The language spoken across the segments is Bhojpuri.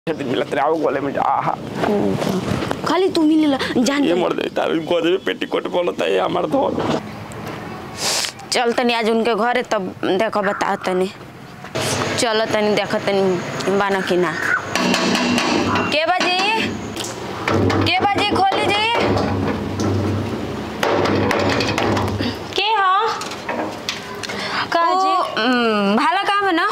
दिन मिलत रहे आओ गोले में जा आहा खाली तू मिलेला जान ये मर दे तार गोदे में पेटीकोट बोलता है हमार धोल चल तनी आज उनके घरे तब देखो बता तनी चलो तनी देखो तनी बाना कि ना के बाजी के बाजी खोली जी के ह का ओ, जी उम, भाला काम है ना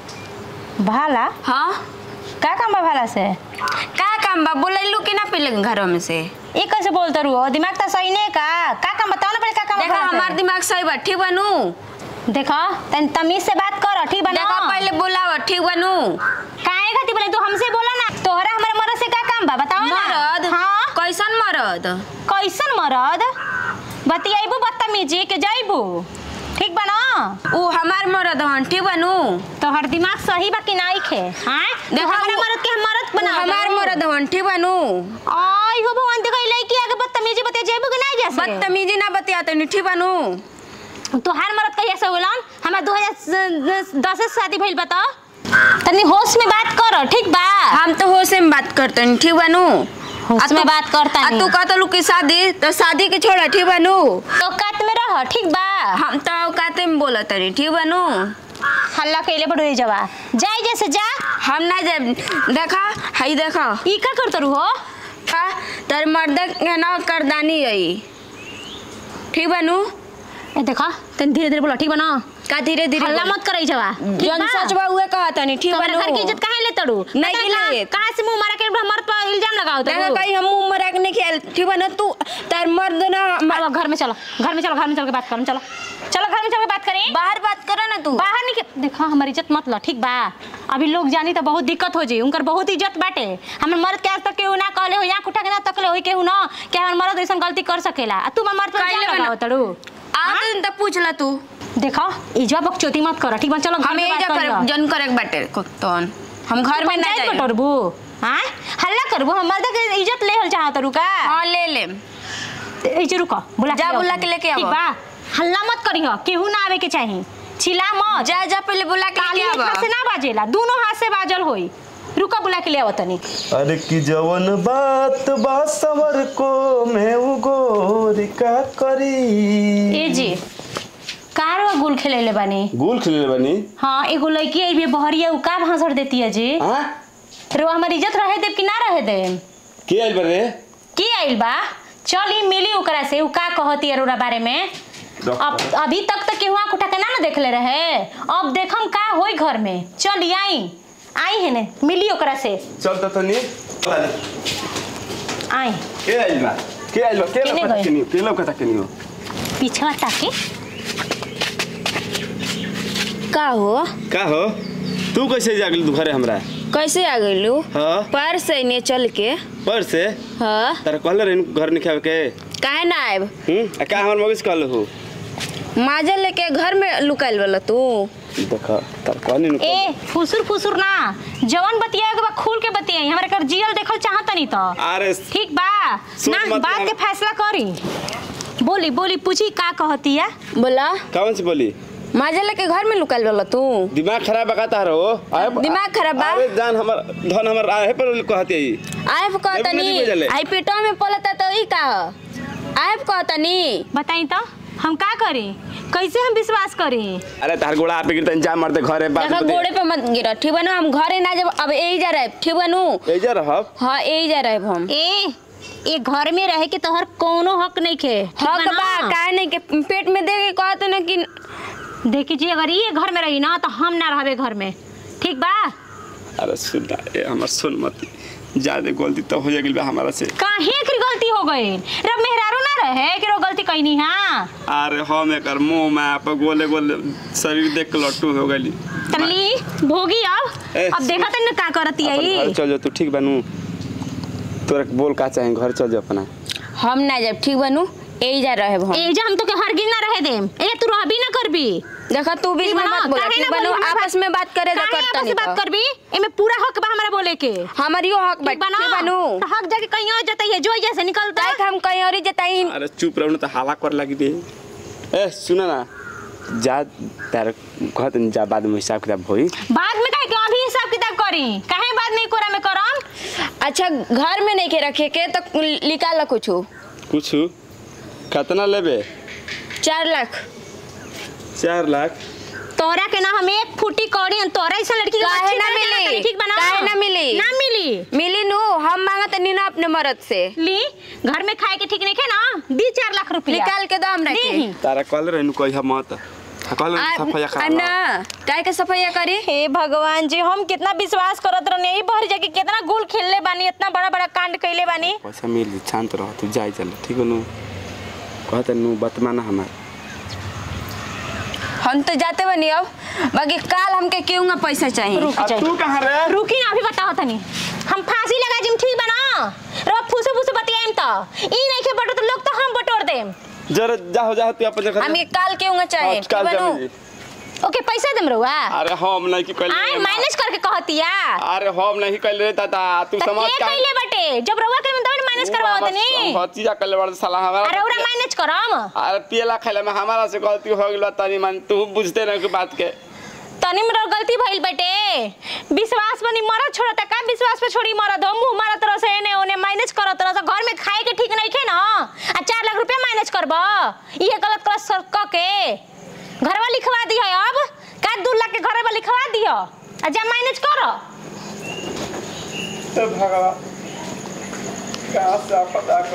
भाला हाँ का काम बा भाला से का काम बा बोलैलू कि ना पहले घरों में से ये कैसे बोलते रहो दिमाग तो सही नहीं का का काम बताओ ना पहले का काम बा देखो भाला से? हमार दिमाग सही बा ठीक बनू देखो तन तमीज से बात कर ठीक बना देखो पहले बोलाव ठीक बनू काहे खाती बोले तू हमसे बोला ना तोहरा हमारे मरद से का काम बा बताओ ना मरद हाँ कैसन मरद कैसन मरद बतियाइबू बदतमीजी के जाइबू ठीक बा ना ऊ हमार मरद हन ठीक बनू तोहर दिमाग सही बा कि नहीं खे हाँ देखो हमारा ऊ- मरद के हम मरद ऊ बना हमार मरद हन ठीक बनू आई हो भगवान देखो लड़की आगे बदतमीजी बतिया जाइबू कि नहीं जैसे बदतमीजी ना बतिया तनी ठीक बनू तोहार मरद कहिया से होलन हमार 2010 से शादी भइल बता तनी होश में बात कर ठीक बा हम तो होश में बात करते हैं ठीक बनू होश में बात करता आ तू कहत लू कि शादी तो शादी के छोड़ा ठीक बनू तो कात में रह ठीक बा हम तो औकाते में बोलत तनी ठीक बनू हल्ला कइले बड़ जवा जाई जैसे जा हम ना जब देखा हई देखा ई का करत रहो का तर मर्द के ना करदानी रही ठीक बनू ए देखा तनी धीरे धीरे बोला ठीक बा ना का धीरे धीरे हल्ला बोल। मत करई जवा जौन सच बा उहे कहा तनी ठीक तुम्हारे बनू घर की इज्जत काहे ले तड़ू नहीं पता की ना, लेत। कहाँ से मुंह मारा के मर्द पर इल्जाम लगाओ देखा तू कहीं हम मुंह मरा के नहीं खेल ठीक बनू तू तर मर्द ना अब घर में चलो घर में चलो घर में चल के बात करें चलो चलो घर में चल के बात करें बाहर बात करो ना तू बाहर निकल देखा हमारी इज्जत मत लो ठीक बा अभी लोग जानी तो बहुत दिक्कत हो जी उनकर बहुत इज्जत बाटे हमर मर्द के आज तक केहू ना कहले हो यहाँ उठा के ना तकले हो केहू ना कि हमर मर्द ऐसा गलती कर सकेला आ तू हमर मर्द पर काहे इल्जाम लेबे ना? लगाओ तड़ू आ दिन तक पूछ ला तू देखो इजवा बकचोदी मत कर ठीक बा चलो घर हम में यही बात जा करियो। कर जन करे बाटे तोन हम घर में ना पंचायत जाए बटोरबू हाँ हल्ला करबू हम मर्द के इज्जत लेहल चाहत तड़ू का हाँ ले ले ए जे रुको बुला जा, आओ बुला तुम। के लेके ठीक आओ। बा हल्ला मत करियो केहू ना आवे के चाही छिला मत जा जा पहले बुला के ताली लेके एक आवा हाथ से ना बाजेला दोनों हाथ से बाजल होई रुका बुला के ले आओ तनी अरे की जवन बात बा सवर को मैं वो गोरी का करी ए जी कार वा गुल खेलेले बानी गुल खिले बनी हाँ एगो लड़की आई भी बहरिया उ का भांसड़ देती है जी हाँ रे वो हमारी इज्जत रहे देब कि ना रहे देब के आइल बरे की आइल बा चल ई मिली ओकरा से उ का कहती है ओकरा बारे में अब अभी तक तो केहू आँख उठा के ना ना देखले रहे अब देखम का होई घर में चल ई आई आई है ने मिली ओकरा से चल त तनी आई के आइल बा के आइल बा के केने लौकता गइल? केनी के लौकता केनी हो पीछे ताके का हो का हो तू कैसे जागल तू घरे हमरा कैसे आ गइलू हाँ पर से ने चल के पर से हाँ तारा कहले रही घर नहीं खावे के काहे ना आएब हम्म आ का हमर मगज कहले हो माजा लेके घर में लुकाइल वाला तू देख तार कहनी न ए फुसुर फुसुर ना जवन बतिया के बा खुल के बतियाई हमरा कर जियल देखल चाहत नहीं तो अरे ठीक बा सुन ना मत बात हम- के फैसला करी बोली बोली पूछी का कहती है बोला कौन से बोली माजा लेके घर में लुकाइल वाला तू दिमाग खराब बका तार हो आए दिमाग खराब बा? अरे जान हमर धन हमर आए पर कहती आई आएब जब नहीं कहतनी भेजले। आई पेटवा में पलता तो ई का ह? आएब कहतनी बताई तो हम का करी कैसे हम विश्वास करी अरे तार गोड़ा आपे गिरतन जा मरते घरे बात देखा गोड़े पे मत गिर ठीक बनू हम घरे ना जब अब यही जा रहे ठीक बनू एजा रहब हाँ यही जा रहे हम ए ए घर में रहे के तोहर कोनो हक नहीं खे ठीक हक बा बा ना? काहे नहीं के पेट में दे के कहत ना कि देखी जी अगर ये घर में रही ना तो हम ना रहबे घर में ठीक बा अरे सुन ए हमर सुन मत ज्यादा गलती तो हो जागिल बा हमारा से काहे की गलती हो गई रब मेहरारू ना रहे कि रो गलती कैनी हां अरे हम एकर मुंह में आप गोले गोले शरीर देख के लट्टू हो गइली तल्ली भोगी अब ए, अब देखा तन का करती अपन घर आई चल जा तू ठीक बनू तोरा के बोल का चाहे घर चल जा अपना हम ना जब ठीक बनू यही जा रहे हम ए जा हम तो के हरगिज ना रहे देम ए तू रहबी ना करबी देखा तू भी ठीक इसमें बा, मत बोला काहे ठीक ना बनू बोली, आपस में बात करे तो काहे करता आपस में नहीं बात करबी एमे पूरा हक बा हमरा बोले के हमारियो हक बा ठीक बा ठीक ना बनू तो हक जाके कहीं और जतई है जो जैसे निकलता ताकि हम कहीं और ही जताई अरे चुप रहो ना तो हाला कर लगी दे ए सुन ना जा तार कहत जा बाद में हिसाब किताब होई बाद में काहे के अभी हिसाब किताब करी काहे बाद में कोरा में करम अच्छा घर में नहीं के रखे के तो निकाल कुछ कुछ कितना लेबे चार लाख चार लाख तोरा के ना हम एक फुटी कौड़ी तोरा ऐसा लड़की के काहे अच्छी ना तरह मिली? जानत हई, ठीक बना काहे ना मिली? ना मिली मिली नु हम मांगत नहीं ना अपने मर्द से ली घर में खाए के ठीक नहीं खे ना दी चार लाख रुपया निकाल के दम रखे दीही। तारा कल रहनु कोई हम मत कल सफाया आ खा ना काय के सफाइया करी हे भगवान जी हम कितना विश्वास करत रहने यही भर जाके कितना गुल खेलले बानी इतना बड़ा बड़ा कांड कैले बानी पैसा मिल जाई, शांत रह तू जाई चल ठीक नु कहत नु बतमाना हमार हम तो जाते बनी अब बाकी काल हमके क्यों ना पैसा चाहिए रुक जाई तू कहां रे रुकी ना अभी बताओ तनी हम फांसी लगा जिम ठीक बना रो फुसे फुसे बतियाइम त ई नहीं के बटो तो लोग तो हम बटोर देम जरा जाओ जाओ तू अपन जगह हमें काल क्यों ना चाहिए आज काल ठीक बनू? जमी ओके पैसा देम रहुआ अरे हम नहीं की कहले आए माइनस करके कहतिया अरे हम नहीं कहले रे दादा तू त समझ के का कैले बटे जब रहुआ के तब माइनस करवाओ तनी हतीजा कहले बड़ साला हमारा अरे ओरा माइनस करम अरे पियला खैला में हमारा से गलती हो गेल तनी मन तू बुझते नहीं की बात के तनी मेरा गलती भइल बटे विश्वास बनी मरद छोड़ता का विश्वास पे छोड़ी मरद हो मुंह मारत रह से एने ओने माइनस करत रह घर में खाए के ठीक नहीं खे ना आ चार लाख रुपया माइनस करब ये गलत कर सर क के घरवा लिखवा दी है अब का दू लाख के घरवा लिखवा दियो आ जा माइनस करो तो भगवान का सा पता